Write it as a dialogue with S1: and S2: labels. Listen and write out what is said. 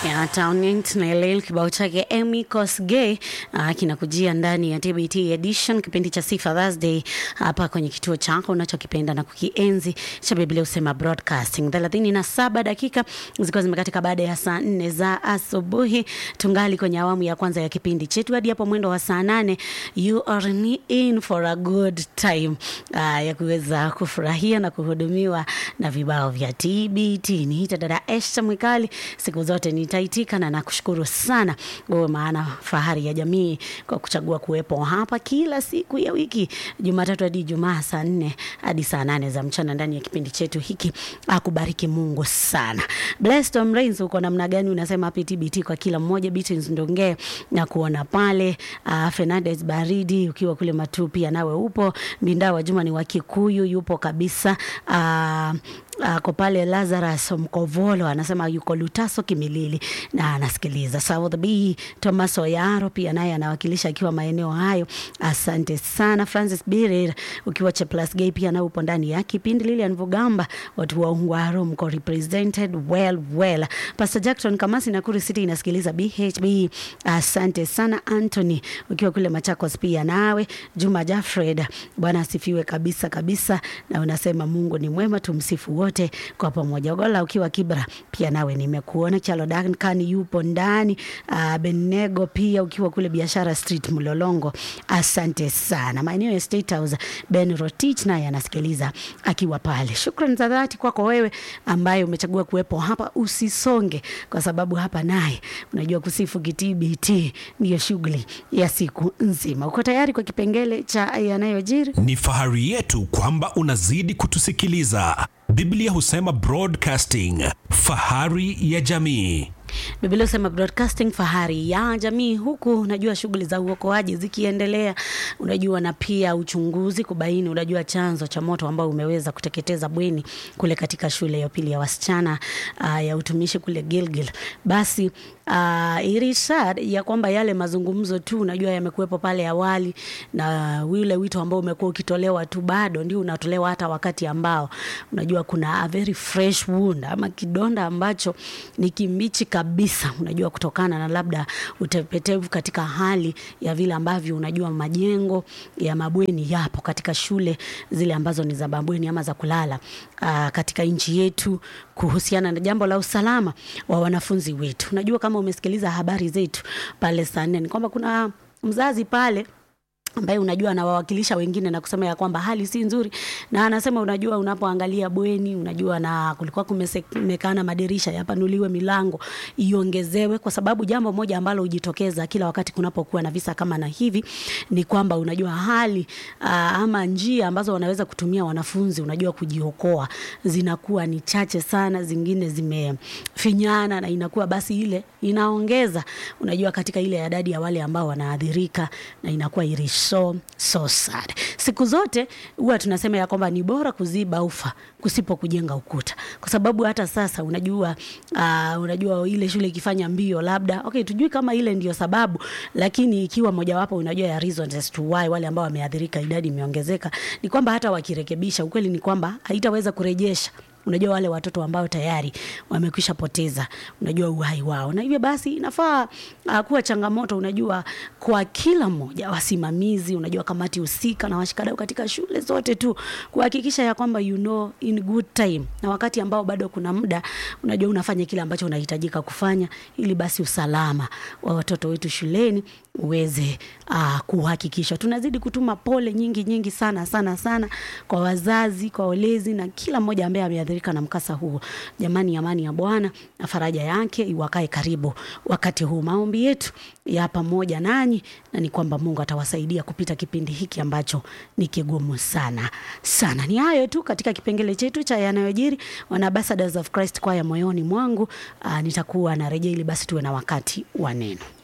S1: ya Townend na LL kibao chake Amy Kosgei uh, kinakujia ndani ya TBT edition, kipindi cha Sifa Thursday hapa kwenye kituo chako unachokipenda na kukienzi cha Biblia usema broadcasting. thelathini na saba dakika zikiwa zimekatika baada ya saa nne za asubuhi, tungali kwenye awamu ya kwanza ya kipindi chetu hadi hapo mwendo wa saa nane. You are in for a good time uh, ya kuweza kufurahia na kuhudumiwa na vibao vya TBT. Niita dada Esther Mwikali, siku zote nitaitika na nakushukuru sana wewe, maana fahari ya jamii kwa kuchagua kuwepo hapa kila siku ya wiki, Jumatatu hadi Ijumaa, saa nne hadi saa nane za mchana ndani ya kipindi chetu hiki. Akubariki Mungu sana. Blessed Tom Rains, uko namna gani? Unasema happy TBT kwa kila mmoja. Beatrice Ndonge na kuona pale. Uh, Fernandez Baridi ukiwa kule Matu pia nawe upo. Mbinda wa Juma ni wa Kikuyu yupo kabisa. Uh, ako pale Lazarus Mkovolo anasema yuko Lutaso Kimilili na anasikiliza. South B Thomas Oyaro pia naye anawakilisha akiwa maeneo hayo. Asante sana Francis Birir ukiwa Cheplas Gay pia nawe upo ndani ya kipindi. Lilian Vugamba watu wa Ungwaro mko represented well well. Pastor Jackson Kamasi Nakuru City inasikiliza BHB. Asante sana Anthony ukiwa kule Machakos pia nawe. Juma Jafred Bwana asifiwe kabisa kabisa, na unasema Mungu ni mwema, tumsifu wote kwa pamoja. Gola ukiwa Kibra pia nawe nimekuona. Chalo Duncan yupo ndani. Uh, Benego pia ukiwa kule Biashara Street Mlolongo, asante sana. Maeneo ya State House, Ben Rotich naye anasikiliza akiwa pale. Shukrani za dhati kwako wewe ambaye umechagua kuwepo hapa. Usisonge kwa sababu hapa naye unajua kusifu kitbt ndiyo shughuli ya siku nzima. Uko tayari kwa kipengele cha yanayojiri?
S2: Ni fahari yetu kwamba unazidi kutusikiliza. Biblia husema broadcasting, fahari ya jamii.
S1: Biblia husema broadcasting fahari ya jamii, huku unajua shughuli za uokoaji zikiendelea, unajua na pia uchunguzi kubaini, unajua chanzo cha moto ambao umeweza kuteketeza bweni kule katika shule ya upili ya wasichana uh, ya utumishi kule Gilgil. Basi uh, irishad ya kwamba yale mazungumzo tu unajua yamekuwepo pale awali, na ule wito ambao umekuwa ukitolewa tu bado ndio unatolewa hata wakati ambao unajua kuna a very fresh wound ama kidonda ambacho ni kimbichi kabisa, unajua kutokana na labda utepetevu katika hali ya vile ambavyo unajua majengo ya mabweni yapo katika shule zile ambazo ni za mabweni ama za kulala aa, katika nchi yetu kuhusiana na jambo la usalama wa wanafunzi wetu. Unajua kama umesikiliza habari zetu pale saa nne ni kwamba kuna mzazi pale ambaye unajua anawawakilisha wengine na kusema ya kwamba hali si nzuri, na anasema unajua, unapoangalia bweni, unajua na kulikuwa kumekana madirisha yapanuliwe, milango iongezewe, kwa sababu jambo moja ambalo hujitokeza kila wakati kunapokuwa na visa kama na hivi ni kwamba unajua hali aa, ama njia ambazo wanaweza kutumia wanafunzi unajua kujiokoa zinakuwa ni chache sana, zingine zimefinyana, na inakuwa basi ile inaongeza unajua katika ile idadi ya wale ambao wanaathirika na inakuwa irish so so sad. Siku zote huwa tunasema ya kwamba ni bora kuziba ufa kusipo kujenga ukuta, kwa sababu hata sasa unajua uh, unajua ile shule ikifanya mbio labda okay, tujui kama ile ndio sababu, lakini ikiwa mojawapo unajua ya reasons as to why wale ambao wameathirika idadi imeongezeka, ni kwamba hata wakirekebisha, ukweli ni kwamba haitaweza kurejesha unajua wale watoto ambao tayari wamekwisha poteza unajua uhai wao, na hivyo basi inafaa uh, kuwa changamoto unajua kwa kila mmoja, wasimamizi, unajua kamati husika na washikadau katika shule zote tu kuhakikisha ya kwamba you know in good time, na wakati ambao bado kuna muda, unajua unafanya kile ambacho unahitajika kufanya, ili basi usalama wa watoto wetu shuleni uweze uh, kuhakikishwa. Tunazidi kutuma pole nyingi nyingi sana sana sana kwa wazazi, kwa walezi na kila mmoja ambaye ameathirika na mkasa huo. Jamani, amani ya Bwana na faraja yake iwakae karibu wakati huu. Maombi yetu ya pamoja nanyi, na ni kwamba Mungu atawasaidia kupita kipindi hiki ambacho ni kigumu sana sana. Ni hayo tu katika kipengele chetu cha yanayojiri. Wana Ambassadors of Christ kwaya moyoni mwangu, uh, nitakuwa narejea ili basi tuwe na wakati wa neno.